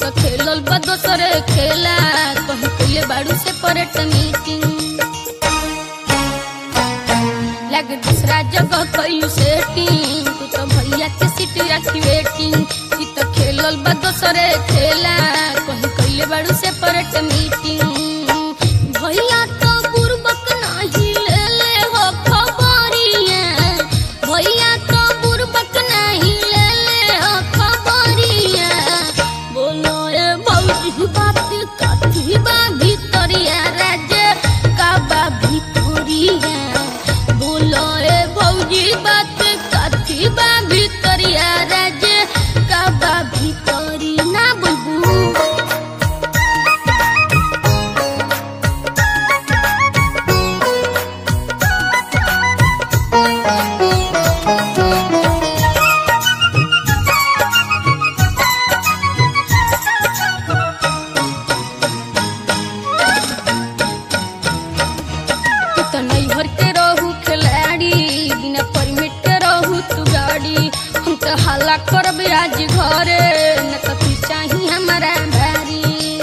तो खेलल बा दोसरे खेला कहीं कइले बाड़ू से परेट मीटिंग लग दूसरा जगह कइलू सेटिंग तू तो भैया के सीट रखी वेटिंग ई तो खेलल बा दोसरे खेला कहीं कइले बाड़ू से परेट मीटिंग भैया तो बुरबक नाही ले ले हो खबरिया भैया तो बुरबक नाही ले ले हो खबरिया बोलो ए भौजी बात कथी बा भितरिया राजे का बा भितरिया बोलो ए भौजी बात कथी बा भितरिया राजे का बा भितरी ना बुलबू तू तो नैहर के रहू खिलाड़ी बिना परमिट के रहू तू गाड़ी हम तो हल्ला करब आज घरे न तो तू चाही हमारा भारी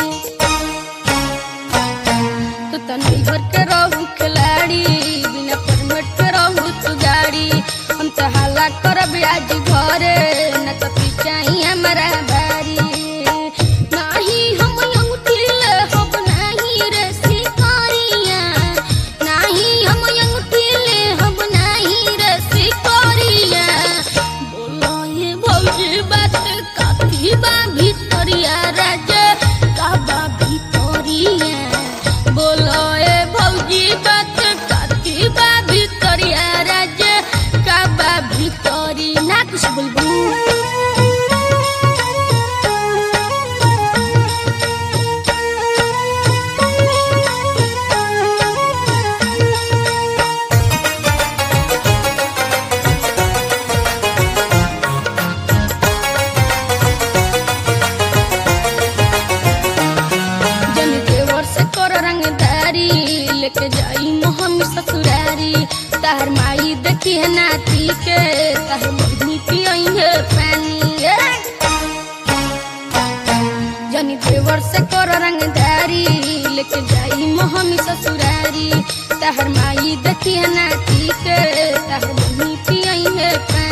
तू तो नैहर के रहू खिलाड़ी बिना परमिट के रहू तू गाड़ी हम तो हल्ला करब आज घरे न तो तू चाही हमारा भारी नाही हम अंगूठी ले हब नाही रे शिकारिया नाही हम अंगूठी ले हब नाही रे शिकारिया बोलो ये भौजी बात काफी बा भितरिया राजे का बा भितरिया बोलो ए भौजी बात काफी बा भितरिया राजे का बा भितरी ना कुछ बोलबू जन देवर से कर रंगदारी लेके जाई मोहम ससुरारी तार माई देखी है नाती के तार बहनी पियई है पानी जनी देवर से कर रंगदारी लेके जाई मोहम ससुरारी तार माई देखी है नाती के तार बहनी पियई है पानी